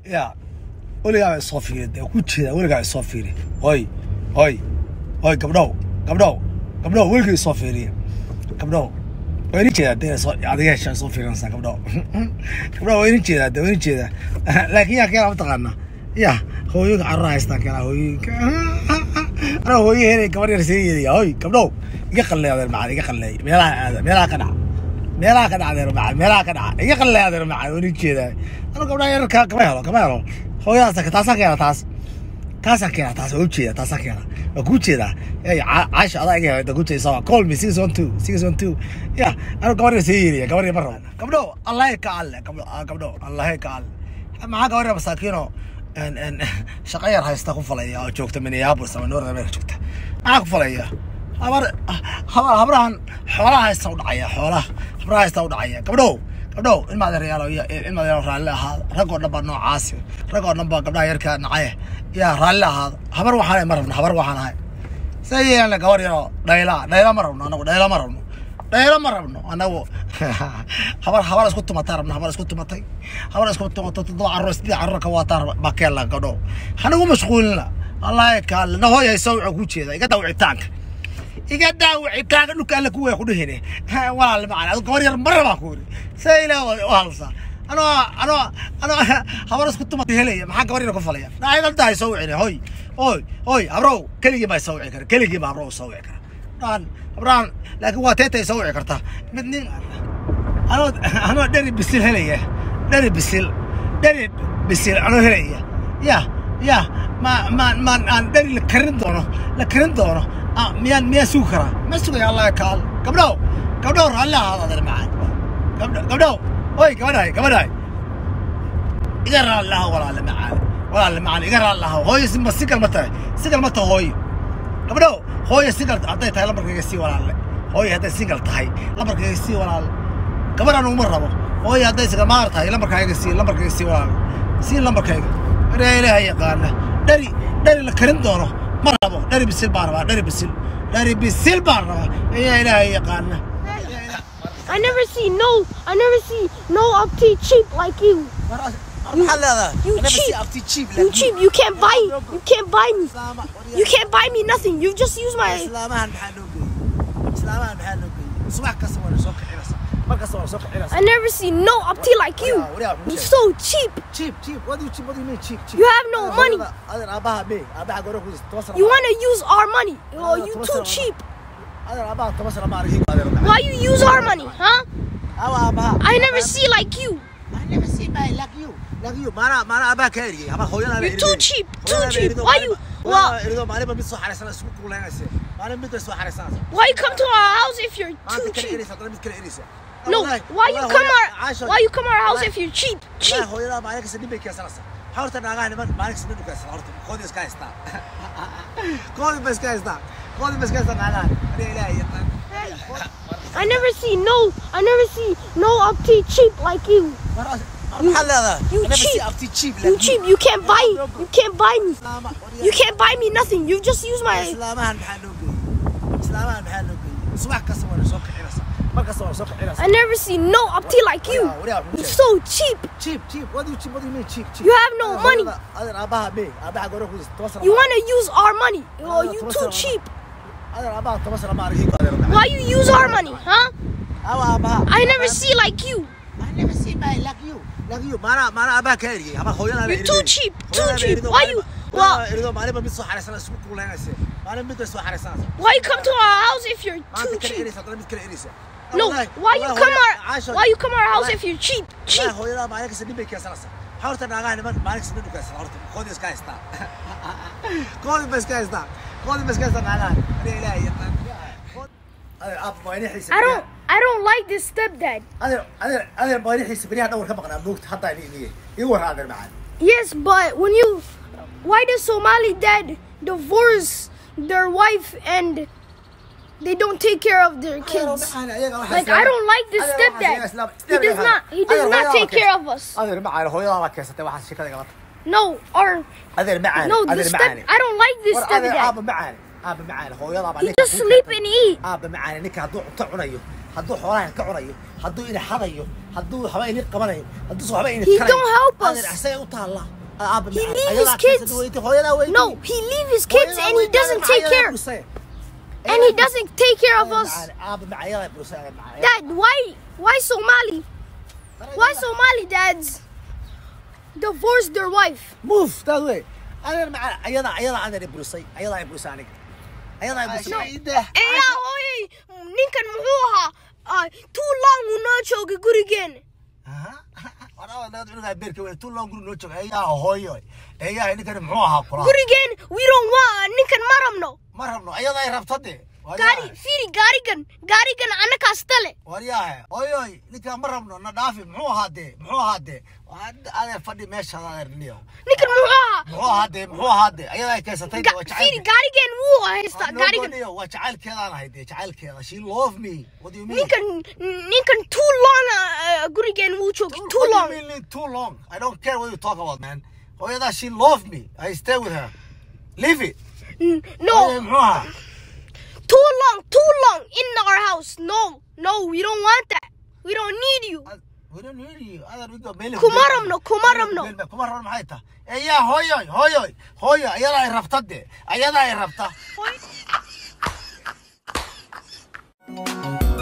ya weligaa isoo fiiri dee ku jeeda weligaa isoo fiiri hoy hoy hoy gabdhow gabdhow gabdhow weligaa isoo fiiriya gabdhow waa ini jeedaa dee soo adiga heshaa soo fiirinaysaa gabdhow gabdhow waa ini jeedaa dee waa ini jeedaa laakiin yaa keenaa mataqaanaa ya hooyooyinka carruur haystaan keenaa hooyooyinka anaa hooyo helay gabar yar sii yeedaya hoy gabdhow iga qalleey adeer macaan iga qalleey meelaha aada meelaha ka dhaca meelaha ka dhaca adeer macaan meelaha ka dhaca iga qalleey adeer macaan waa ini jeedaa anu gabdhaha yararka kama helo kama helo hooyadaas taasaa keena taas taasaan keena taas waa ujeeda taasaan keena waa kuu jeedaa ey caasha adaa iga heda kuu jeeda call me six one two six one two ya anu gabar yar sii yeedaya gabar yar ma rabo gabdho allahay ka alle gabdho gabdho allahay ka alle maxaa gabar yar masaakiino shaqo yar haysta ku falaya oo joogta minneapolis ama north america joogta maxaa ku falaya habar habar habrahan xoolaha haysta u dhacaya xoolaha habraha haysta u dhacaya gabdhow gabdhow ilma adeeryaalo iyo ilma adeeryaalo raalli ahaado raggoo dhan baa noocaasi raggoo dhan baa gabdhaha yarka nacaye yaa raalli ahaado habar waxaan ma rabno habar waxaan ahay see yeelna gabar yaroo dhayla dhayla ma rabno anagu dhayla ma rabno dhaylo ma rabno anagu habar habar isku tumatay rabno habar isku tumatay habar isku tumatay toddoba carruur sidii carruur ka waataa baa keella gabdho hanagu mashquulina wallaahi kaale na hooy hayso wuxuu ku jeeda iga daawicitaanka iga daawicitaanka dhulka alle kuwaya ku dhehine walaal macaan adu gabar yar mara baan ku yiri see ilaa u halsaa anoo anoo anoo habar isku tumatay helaya maxaa gabar yar ku falaya dhaayadalta hayso wicine hoy hoy hoy habrow keligii baa soo wici kara keligii baa habrow soo wici kara dhaan habraan laakiin waa teetay soo wici kartaa mid nin anoo anoo dheri bisil helaya dheri bisil dheri bisil anoo helaya ya ya ma ma ma aan dheri la karin doono la karin doono miyaan miyaan sugi karaa ma sugaya allah kaal gabdhow gabdhow raalli ahaado adeer macaan gabdho gabdhow oy gabadhaay gabadhaay iga raalli aho walaale macaan walaale macaan iga raalli aho hooyo ma sigal ma tahay sigal ma tahay hooyo gabdhow hooyo singal hadday tahay lambarkayga sii walaalle hooyo hadday singal tahay lambarkayga sii walaalle gabar anu uma rabo hooyo hadday sigamaar tahay lambarkayga sii lambarkayga sii walaalle sii lambarkayga ilaa ilaaha yaqaana dhari dhari la karin doono ma rabo dhari bisil baan rabaa dhari bisil dhari bisil baan rabaa ayaa ilaaha yaqaana I never see no, I never see no update cheap like you. maxaa leedahay You I never see cheap. after cheap You like cheap. You can't buy. You can't buy me. You can't buy me nothing. You just use my. islaamahan maxaa loo geeyey islaamahan maxaa loo geeyey subax kasta waa soo kicinaysa mar kasta waa soo kicinaysa I never see no update like you. You're so cheap. cheap cheap what do you cheap what do you mean cheap cheap You have no money. adeer aabaha me aabaha gore ku toban sana You want to use our money? Oh, you too cheap. adeer aabaha toban sana ma arkin adeer Why you use our money, huh? awa aabaha I never see like you. I never see my like you like you maana maana aabaha ka eriyey ama hooyada You're too cheap. Too cheap. Why you? Well, erido maalinba mid soo xariisana isku kuuleynaysa maalin mid bay soo xariisanaysa why you come to our house if you're maanta too kale cheap? eriysa haddana mid kale eriysa No. Why you come our? Why you come our house if you're cheap? Cheap. Cheap. hooyada maalin kasta nin bay keensanaysa waxaa horta naagaha niman maalin kasta nin u keensana horta koodi iska haystaa koodi ba iska haystaa koodi ba iska haystaa naagaha aniga ilaahay yaqaan I never see no. I never see no update cheap like you. maxaa leedahay you I never see cheap. after cheap You like cheap. You can't buy. You can't buy me. Islaama- You can't buy me nothing. You just use my. islaamahan maxaa loo geeyey islaamahan maxaa loo geeyey subax kasta waa soo kicinaysa mar kasta waa soo kicinaysa I never see no update like you. You're so cheap. cheap cheap what do you cheap what do you mean cheap cheap You have no money. adeer aabaha me aabaha gore ku toban sana You want to use our money? Oh, you too cheap. adeer aabaha toban sana ma arkin adeer Why you use our money, huh? awa aabaha I never see like you. I never see my like you like you maana maana aabaha ka eriyey ama hooyada You're too cheap. Too cheap. Why you? Well, erido maalinba mid soo xariisana isku kuuleynaysa maalin mid bay soo xariisanaysa why you come to our house if you're maanta too kale cheap? eriysa haddana mid kale eriysa No. Why you come our? Why you come our house if you're cheap? Cheap. hooyada maalin kasta nin bay keensanaysa waxaa horta naagaha niman maalin kasta nin u keensana horta koodi iska haystaa koodi ba iska haystaa koodi ba iska haystaa naagaha aniga ilaahay yaqaan adeer aab maanixiisa I don't. I don't like this stepdad. adeer adeer adeer maanixiisa beriyaha dhawr ka maqnaa moogta haddaa ini iniyey ii warra adeer macaan Yes, but when you, why does Somali dad divorce their wife and they don't take care of their kids? Like I don't like this stepdad. He does not. He does not take care of us. adeer macaan hooyadaa baa keensatay waxaas shikada galata No, or adeer macaan no, adeer the step. macaan I don't like this war adeer stepdad. aaba macaan aaba macaan hooyadaa baa He ninka just kuu sleep keentay. and eat. aaba macaan ninka hadduu cunto cunayo hadduu xoolaha ka cunayo hadduu ina xadayo hadduu haba ini qabanayo hadduu soo haba ini He tarayo don't help us. adeer asagay u taalla aaba He macaan. leave Ayadaa his kids. keensada weyti, hooyadaa weyti. No, he leave his kids Hooyadaa and he weyti, doesn't adeer take macaan, care. ayadaa busay. And he doesn't take care of Adeer us. macaan, aaba macaan, ayadaa busay, adeer macaan. Dad, why why Somali? Why Somali dads divorce their wife? move that way adeer macaan ayadaa ayadaa adeer i burisay ayadaa i burisay aniga ayadaa i burisay Eh, yaa hooyay ninkan muxuu ahaa ah, too long uu noo joogay gurigeena beerka weyn tu loo guri noo jooga eeyaha hooyo eeyaha ninkani muxuu ahaa kula gurigeen we don't want ninkan ma rabno ma rabno ayadaa ay rabta de gaari fiiri gaarigan gaarigan annakaas tale waryahe hooyoy ninkaan ma rabno na dhaafi muxuu ahaa dee muxuu ahaa dee adeer fadhi meesha adeer niyo ninkan muxuu ahaa muxuu ahaa dee muxuu ahaa dee ayadaa ay keysatay de Ga- waa fiiri jacaylkeeda gaarigeen wuu haystaa gaarigan gaarigan waa jacaylkeedaan ahay dee jacaylkeeda she love me what do you mean ninkan ninkan too long ah, gurigeen wuu joogay too What do long you mean too long? I don't care what you talk about, man. Hooyadaa, she loved me. I stay with her. Leave it. N- Hooyaday no muxuu ahaa? too long too long in our house no no we don't want that we don't need you We don't need you. Adeer, we go meel Kuma ku rabno, meel- kuma meel rabno. ku meel- kuma rabno maxay tahay? Eh, yaa hooyoy, hooyoy, hooyo, ayadaa ay rabta de. Ayadaa ay rabta.